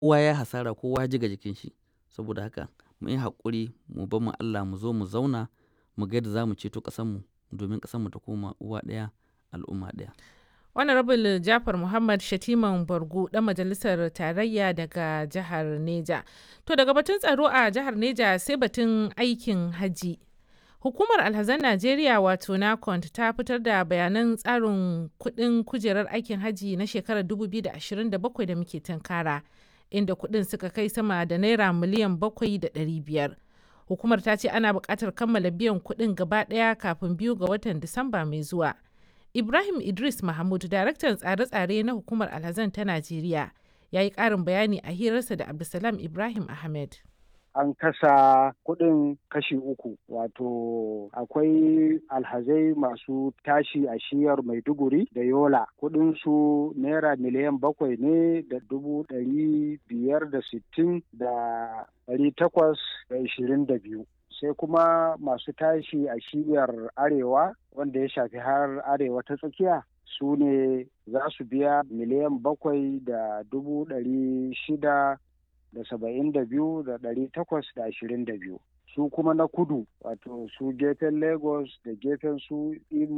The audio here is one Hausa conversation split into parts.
kowa ya hasara kowa ya ji ga jikin shi saboda haka mu yi haƙuri mu bar mu Allah mu zo mu zauna mu ga yadda za mu ceto ƙasarmu domin ƙasarmu ta koma uwa ɗaya al'umma ɗaya. honorable jafar muhammad shatiman bargu dan majalisar tarayya daga jihar neja to daga batun tsaro a jihar neja sai batun aikin haji hukumar alhazan najeriya wato nacont ta fitar da bayanan tsarin kudin kujerar aikin haji na shekarar 2027 da muke tunkara inda kudin suka kai sama da naira miliyan 7,500 hukumar ta ce ana buƙatar kammala biyan kudin gaba ɗaya kafin biyu ga watan disamba mai zuwa Ibrahim Idris Mahmud, daraktan tsare-tsare na hukumar Alhazan ta Najeriya, ya yi ƙarin bayani a hirarsa da Abdulsalam Ibrahim Ahmed. An kasa kuɗin kashi uku, wato akwai alhazai masu tashi a shiyar Maiduguri da Yola. Kuɗinsu naira miliyan bakwai ne da dubu ɗari biyar da sittin da ɗari takwas da ishirin da biyu. sai kuma masu tashi a shiyar arewa wanda ya shafi har arewa ta tsakiya su ne za su biya miliyan bakwai da dubu ɗari shida da saba'in da biyu da ɗari takwas da ashirin da biyu su kuma na kudu wato su gefen lagos da gefen su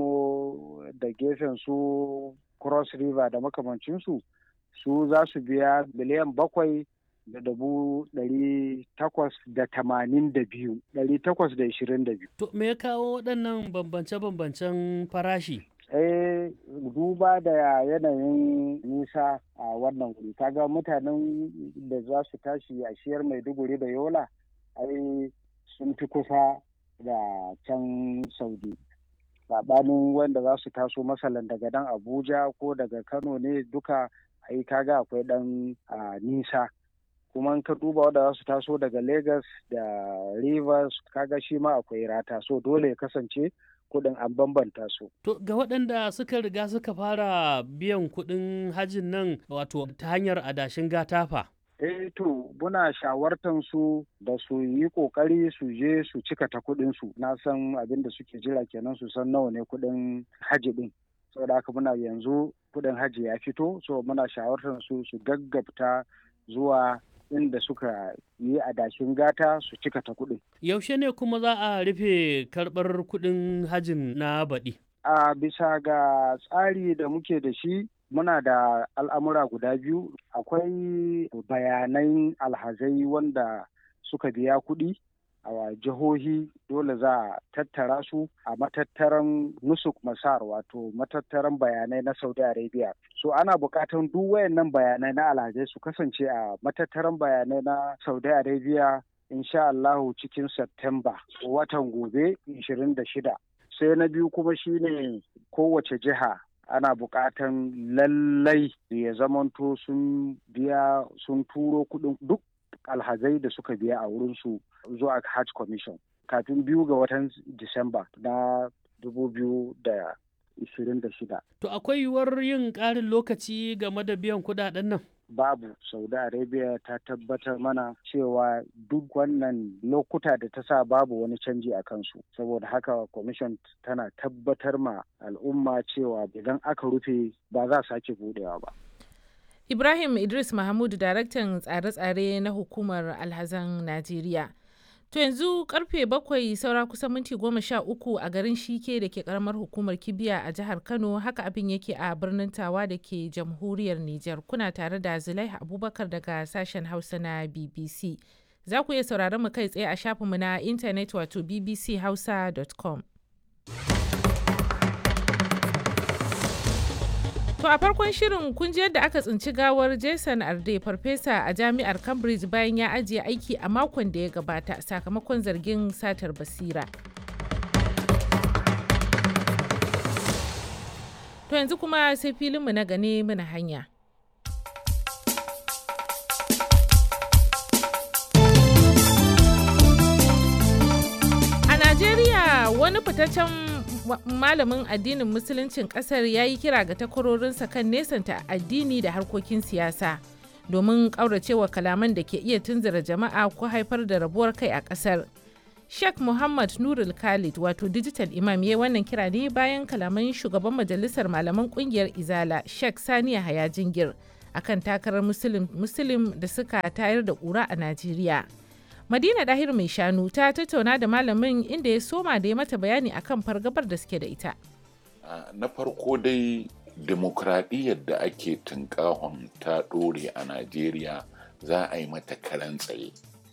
imo da gefen su cross river da makamancinsu su za su biya miliyan bakwai da dubu ɗari takwas da tamanin da biyu ɗari takwas da ishirin da biyu. To me ya kawo waɗannan bambance-bambancen farashi? Eh duba da yanayin nisa a wannan wuri kaga mutanen da za su tashi a shiyar maiduguri da yola ai sun fi kusa da can saudi saɓanin wanda za su taso masalan daga dan abuja ko daga kano ne duka ai kaga akwai ɗan nisa kuma in ka duba wanda za su taso daga Lagos da Rivers kaga shi ma akwai rata so dole ya kasance kuɗin an bambanta su. To ga waɗanda suka riga suka fara biyan kuɗin hajin nan wato ta hanyar adashin gatafa. Eh to muna shawartan su da su yi kokari su je su cika ta kuɗin su na san abin da suke jira kenan su san nawa ne kuɗin haji ɗin. Saboda haka muna yanzu kuɗin haji ya fito so muna shawartan su su gaggabta zuwa inda suka yi adashin gata su cika ta kuɗin. Yaushe ne kuma za a rufe karɓar kuɗin hajin na baɗi? A bisa ga tsari da muke da shi muna da al'amura guda biyu akwai bayanan alhazai wanda suka biya kuɗi a jihohi dole za a tattara su a matattaran nusuk masar wato matattaran bayanai na saudi arabia so ana bukatan duk wayannan bayanai na alhazai su kasance a matattaran bayanai na saudi arabia insha allahu cikin september watan gobe 26 sai na biyu kuma shine kowace jiha ana bukatan lallai ya zamanto sun biya sun turo kudin duk alhazai da suka biya a wurinsu zuwa hajj commission kafin biyu ga watan disamba na dubu biyu da ishirin da shida. To akwai yiwuwar yin ƙarin lokaci game da biyan kuɗaɗen nan? Babu, Saudi Arabia ta tabbatar mana cewa duk wannan lokuta da ta sa babu wani canji a kansu. Saboda haka commission tana tabbatar ma al'umma cewa idan aka rufe ba za sake budewa ba. Ibrahim Idris Mahmud daraktan tsare-tsare na hukumar alhazan Najeriya. To yanzu karfe bakwai saura kusan minti goma sha uku a garin Shike da ke karamar hukumar Kibiya a jihar Kano haka abin yake a birnin Tawa da ke jamhuriyar Nijar. Kuna tare da Zulaiha Abubakar daga sashen Hausa na BBC. Za ku iya sauraron mu kai tsaye a shafinmu na intanet wato bbchausa.com. To a farkon shirin kun ji yadda aka tsinci gawar Jason Arde farfesa a jami'ar Cambridge bayan ya ajiye aiki a makon da ya gabata sakamakon zargin satar basira. To yanzu kuma sai filinmu na gane mana hanya. A Najeriya wani fitaccen malamin addinin musuluncin kasar ya yi kira ga takwarorinsa kan nesanta addini da harkokin siyasa domin ƙauracewa kalaman da ke iya tunzura jama'a ko haifar da rabuwar kai a kasar sheikh muhammad nurul khalid wato digital imam ya wannan kira ne bayan kalaman shugaban majalisar malaman kungiyar izala sheikh saniya haya jingir akan takarar muslim muslim da suka tayar da ƙura a najeriya madina dahir mai shanu ta tattauna da malamin inda ya soma da ya mata bayani akan fargabar da suke da ita na farko dai demokradiyyar da ake tunkahon ta ɗore a najeriya za a yi mata karan tsaye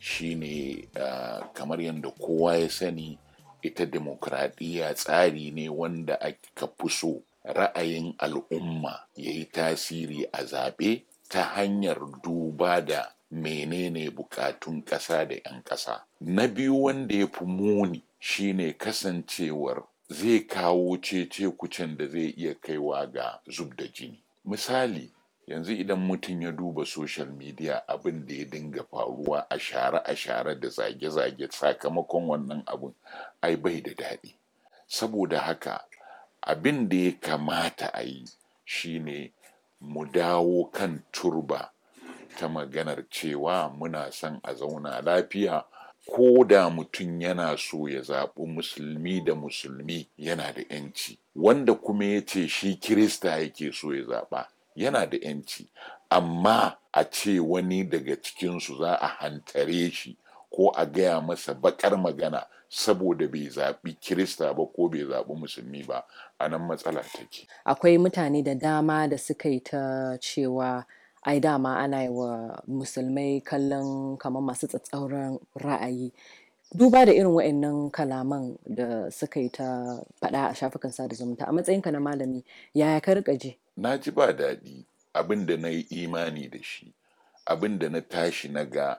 shine uh, kamar yadda kowa ya sani ita demokradiyya tsari ne wanda aka fi so ra'ayin al'umma ya yi tasiri a zaɓe ta hanyar duba da menene bukatun ƙasa da 'yan ƙasa na biyu wanda ya fi muni shine kasancewar zai kawo cece kucin da zai iya kaiwa ga zub da jini misali yanzu idan mutum ya duba social media abin da ya dinga faruwa a share a share da zage-zage sakamakon wannan abin ai bai da daɗi saboda haka abin da ya kamata a yi shine mu dawo kan turba ta maganar cewa muna son a zauna lafiya ko da mutum yana so ya zaɓi musulmi da musulmi yana da 'yanci wanda kuma ya ce shi kirista yake so ya zaɓa yana da 'yanci amma a ce wani daga cikinsu za a hantare shi ko a gaya masa bakar magana saboda bai zaɓi kirista ba ko bai zaɓi musulmi ba a nan matsala take akwai mutane da dama da suka yi ta cewa ai dama ana yi wa musulmai kallon kamar masu tsatsauran ra'ayi duba da irin wa'annan kalaman da suka yi ta faɗa a shafukan sada zumunta a matsayinka na malami yaya ka rika ji na ji ba daɗi abin da na yi imani da shi abin da na tashi na ga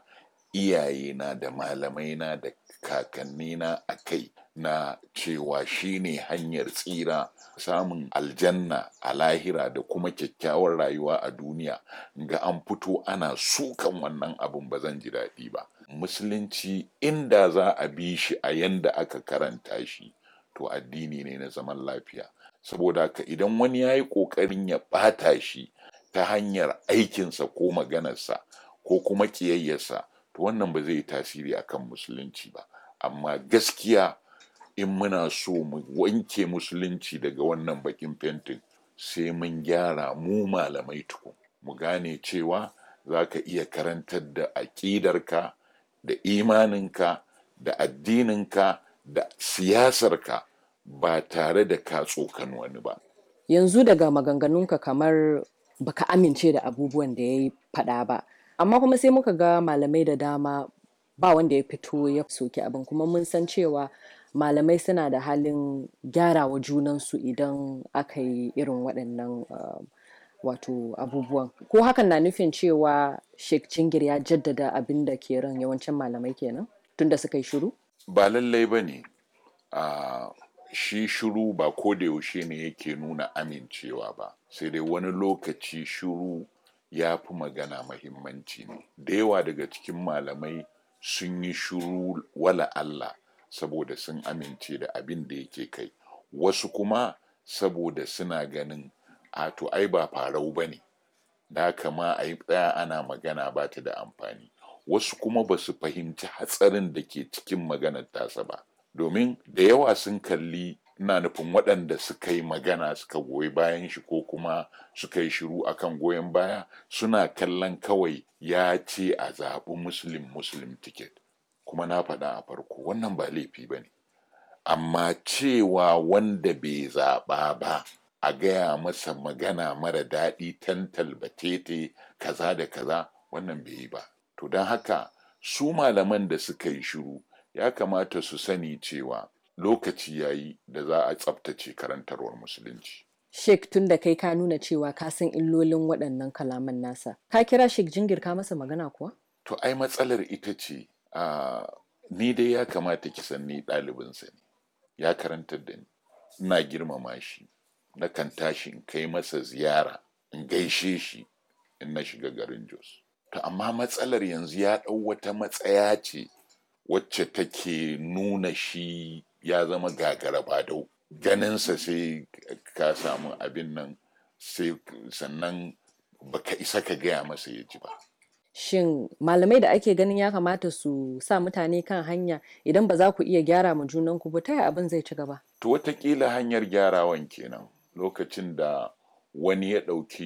iyayena da malamaina da kakannina a kai na cewa shine hanyar tsira samun aljanna a lahira da kuma kyakkyawar rayuwa a duniya ga an fito ana sukan wannan abin ba zan ji daɗi ba musulunci inda za a bi shi a yanda aka karanta shi to addini ne na zaman lafiya saboda haka idan wani ya yi ƙoƙarin ya ɓata shi ta hanyar aikinsa ko maganarsa ko kuma ƙiyayyarsa to wannan ba zai yi tasiri akan musulunci ba amma gaskiya in muna so mu wanke musulunci daga wannan bakin fentin sai mun gyara mu malamai tukun mu gane cewa za ka iya karantar da aƙidarka da imaninka da addininka da siyasarka ba tare da ka tsokan wani ba yanzu daga maganganunka kamar baka amince da abubuwan da ya yi faɗa ba amma kuma sai muka ga malamai da dama ba wanda ya fito ya soki abin kuma mun san cewa malamai suna da halin gyarawa junansu idan aka yi irin waɗannan uh, wato abubuwan ko hakan na nufin cewa sheikh jingir ya jaddada abin da ke ran yawancin malamai kenan tunda suka yi shiru ba lallai ba ne uh, shi shiru ba ko da yaushe ne yake nuna amincewa ba sai dai wani lokaci shiru ya fi magana mahimmanci ne da yawa daga cikin malamai sun yi shiru wala Allah saboda sun amince da abin da yake kai wasu kuma saboda suna ganin a to ai ba farau ba ne da kama a yi tsaya ana magana ba ta da amfani wasu kuma ba su fahimci hatsarin da ke cikin maganar tasa ba domin da yawa sun kalli ina nufin waɗanda suka yi magana suka goyi bayan shi ko kuma suka yi shiru akan goyon baya suna kallon kawai ya ce a zaɓi muslim muslim ticket kuma na faɗa a farko wannan ba laifi ba ne amma cewa wanda bai zaɓa ba a gaya masa magana mara daɗi tantal batete kaza da kaza wannan bai yi ba to don haka su malaman da suka yi shiru ya kamata su sani cewa lokaci ya yi da za a tsabtace karantarwar musulunci. Sheikh tun da kai ka nuna cewa ka san illolin waɗannan kalaman nasa. Ka kira Sheikh Jingir ka masa magana kuwa? To ai matsalar ita ce a ni dai ya kamata ki san ni ɗalibinsa ne. Ya karantar da ni. Ina girmama shi. Na kan tashi in kai masa ziyara in gaishe shi in na shiga garin Jos. To amma matsalar yanzu ya ɗau wata matsaya ce wacce take nuna shi ya zama gagara badau ganinsa sai ka samu abin nan sai sannan baka isa ka gaya masa ya ji ba Shin malamai da ake ganin ya kamata su sa mutane kan hanya idan ba za ku iya gyara ma junanku ba ta abin zai ci gaba? to watakila hanyar gyarawan kenan lokacin da wani ya ɗauki